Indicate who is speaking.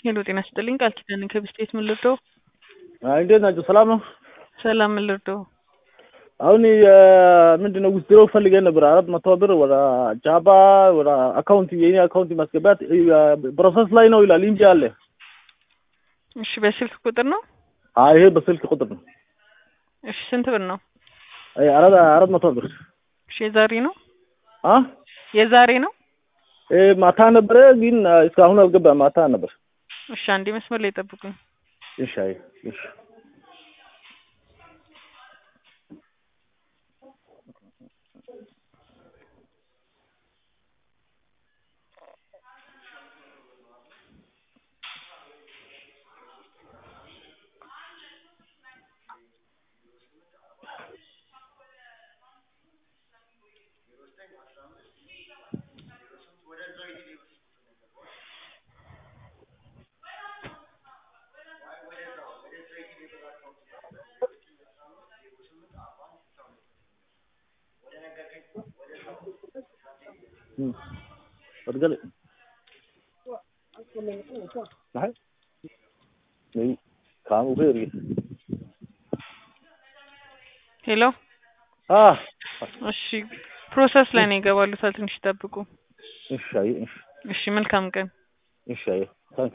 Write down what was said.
Speaker 1: ሄሎ ጤና ስጥልኝ ቃል ኪዳን ከብስቴት ምን ልርዳው?
Speaker 2: አይ እንዴት ናቸው? ሰላም ነው።
Speaker 1: ሰላም ምን ልርዳው?
Speaker 2: አሁን ምንድነው ውስድሮ ፈልገን ነበር አራት መቶ ብር ወደ ጃባ ወደ አካውንት የኔ አካውንት ማስገባት ፕሮሰስ ላይ ነው ይላል እንጂ አለ።
Speaker 1: እሺ በስልክ ቁጥር ነው?
Speaker 2: አይ ይሄ በስልክ ቁጥር ነው።
Speaker 1: እሺ ስንት ብር ነው?
Speaker 2: አይ አራት አራት መቶ ብር
Speaker 1: እሺ የዛሬ ነው?
Speaker 2: አ
Speaker 1: የዛሬ ነው?
Speaker 2: እ ማታ ነበረ ግን እስካሁን አልገባም። ማታ ነበር።
Speaker 1: እሺ አንዴ መስመር ላይ ጠብቁኝ።
Speaker 2: እሺ አይ እሺ Pergali. Nej. Nej. ካሙ ፌሪ
Speaker 1: ሄሎ
Speaker 2: አ
Speaker 1: እሺ ፕሮሰስ ላይ ነው ይገባሉታል። ትንሽ ይጠብቁ።
Speaker 2: እሺ አይ እሺ
Speaker 1: እሺ መልካም ቀን።
Speaker 2: እሺ አይ